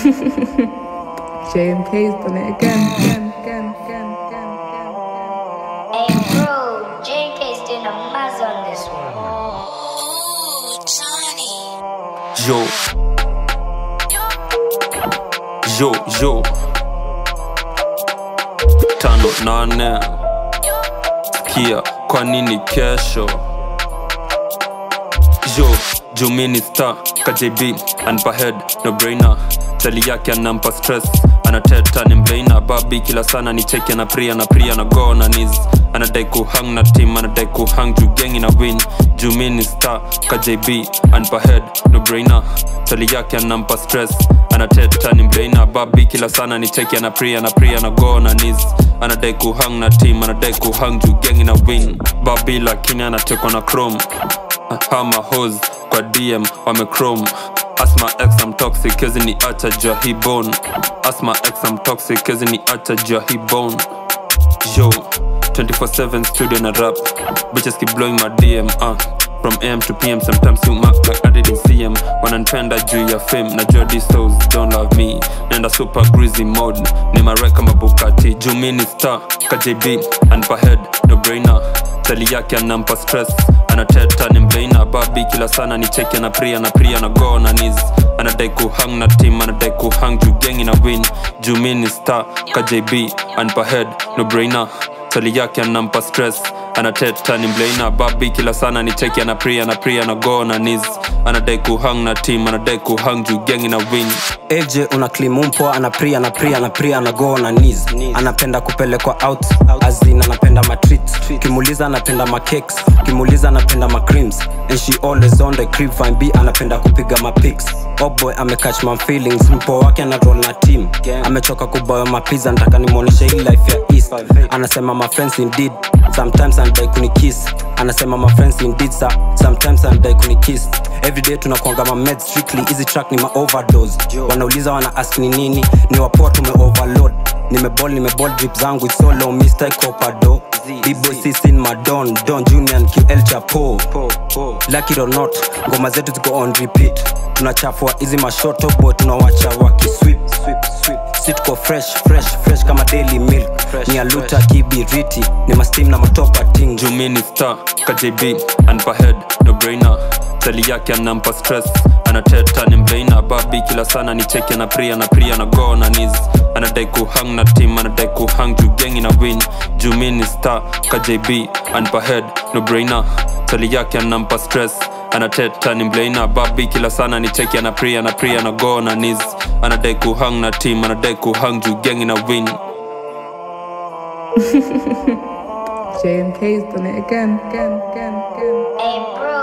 JMK's done it again, again, again, again, again, again. Hey bro, JK's doing a maz on this one. Yo. Yo, yo. Tano nane. Kia, kwa nini kesho? Yo, Jumini star, KJB, anpa head, no brainer. Tali yake anampa stress, anateta ni mbrainer. Babi kila sana ni cheki na pria na pria na go na knees. Anadai kuhang na team, anadai kuhang juu gengi na win. Jumini star, KJB, anpa head, no brainer. Tali yake anampa stress, anateta ni mbrainer. Babi kila sana ni cheki na pria na pria na go na knees. Anadai kuhang na team, anadai kuhang juu gengi na win. Babi lakini anatekwa na chrome hama hos kwa dm wamechrome asma x am toxic kezi ni acha jua hii bone asma x am toxic kezi ni acha jua hii bone yo 24/7 studio na rap bitches keep blowing my dm uh. from am to pm sometimes you mark like i didn't see em wananipenda juu ya fame na jua these souls don't love me nenda super greasy mode ni marek kama bukati juu mi ni star kjb anpa head no brainer tali yake anampa stress anateta ni mbeina babi kila sana ni cheki na pria na pria na go na knees anadai kuhang na team anadai kuhang juu gengi na win juu mi ni star kjb anpa head no brainer tali yake anampa stress anateta ni mbeina babi kila sana ni cheki na pria na pria na go na knees anadai kuhang na team anadai kuhang juu gengi na win AJ una klimumpo anapria na pria na pria na go na knees anapenda kupelekwa out azin anapenda matreat kimuliza anapenda macakes kimuliza anapenda macreams and she always on the crib fine b anapenda kupiga mapics oh boy amecatch my feelings mpo wake ana roll na team amechoka kuboya mapiza nataka nimwonyeshe hii life ya east anasema my friends indeed sometimes anadai kunikiss anasema my friends indeed sir. sometimes anadai kunikiss everyday tunakuanga ma meds strictly easy track ni ma overdose wanauliza wana ask ni nini ni wapoa tume overload nimebol nimebol drip zangu it's so low mr copado b-boy sisin madon don junior and ql chapo lucky it or not ngoma zetu ziko on repeat tunachafua hizi mashoto boy tunawacha wakiswip si tuko fresh fresh fresh kama daily milk ni aluta kibiriti ni mastim na matopa ting jumini star kjb anpa head no brainer tali yake anampa stress anateta ni mbeina babi kila sana ni cheki na pria na pria na go na knees anadai kuhang na team anadai kuhang juu gengi na win jumini star kjb anpa head no brainer tali yake anampa stress anateta ni mbeina babi kila sana ni cheki na pria na pria na go na knees anadai kuhang na team anadai kuhang juu gengi na win JMK's done it again, again, again, again. Hey bro,